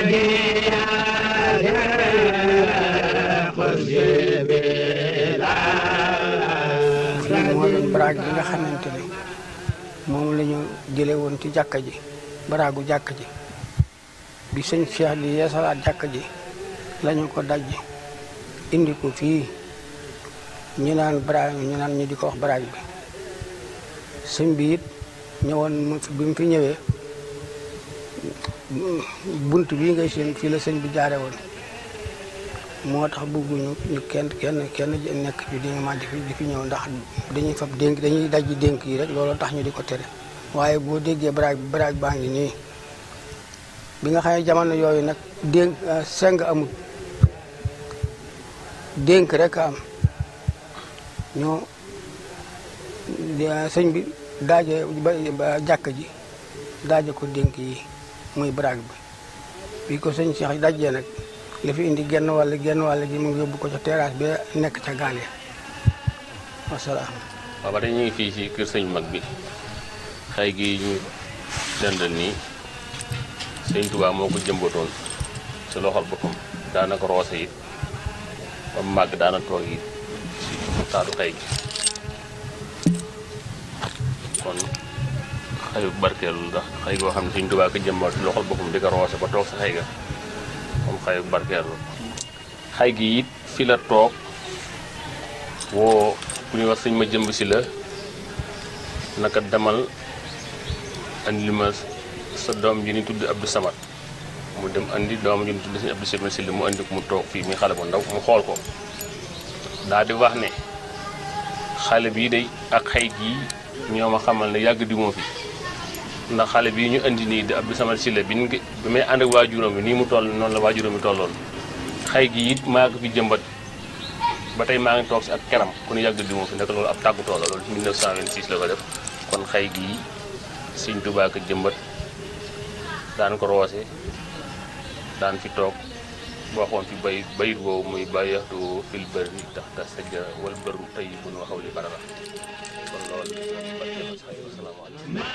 fii moo doon baraag bi nga xamante ne moom la ñu jële woon ci jàkka ji baraagu jàkka ji bi sëñ Cheikh di yeesalaat jàkka ji lañu ko daj indi ko fii ñu naan baraag ñu naan ñu di ko wax baraag bi sëñ bi it ñëwoon mu fi bi mu fi ñëwee bunt bii ngay seen fii la sëñ bi jaare woon moo tax bëgguñu ñu kenn kenn kenn nekk ci di ma di fi di fi ñëw ndax dañuy fab dénk dañuy dajji dénk yi rek looloo tax ñu di ko tere waaye boo déggee baraag bi baraag baa ngi nii bi nga xam ne jamono yooyu nag dénk seng amul dénk rek am ñoo sëñ bi daaje ba jàkk ji daaje ko dénk yi muy baraag bi bi ko sëñ Cheikh dajjee nag li fi indi genn wàll genn wàll gi mu ngi yóbbu ko ca terrasse bi nekk ca gaal ya wasalaam waaw ba tey ñu ngi fii ci kër sëñ mag bi xëy gi ñu dendal nii sëñ Tuubaa moo ko jëmbatoon ci loxol boppam daanaka roose it ba mu màgg daana toog it ci taatu xëy gi kon xëyu barkeelu ndax xëy goo xam ne sëñ Tuubaa ko jëmbat ci loxol boppam di ko roose ba toog sa xëy ga comme xëyu barkeelu xëy gi it fi la toog woo ku ñuy wax sëñ ma jëmb si la naka demal andi li ma sa doom ji ni tudd Abdou Samad mu dem andi doom ji ni tudd sëñ Abdou Samad si la mu andi ko mu toog fii muy xale bu ndaw mu xool ko daal di wax ne xale bii day ak xëy gii ñoo ma xamal ne yàgg di moo fi ndax xale bii ñu andi nii di Abdou Samad si la bi ñu bi may ànd ak waajuram bi nii mu toll noonu la waajuram bi tolloon xëy gi it maa ko fi jëmbat ba tey maa ngi toog si ak keram ku ñu yàgg di moo fi nekk loolu ab tàggutoo la loolu 1926 la ko def kon xëy gii Sëñ Tuubaa ko jëmbat daan ko roose daan fi toog waxoon fi bay bayit boobu muy bàyyaxtu fil bëri tax ta sajja wal bëru tey bu nu waxaw li barara kon loolu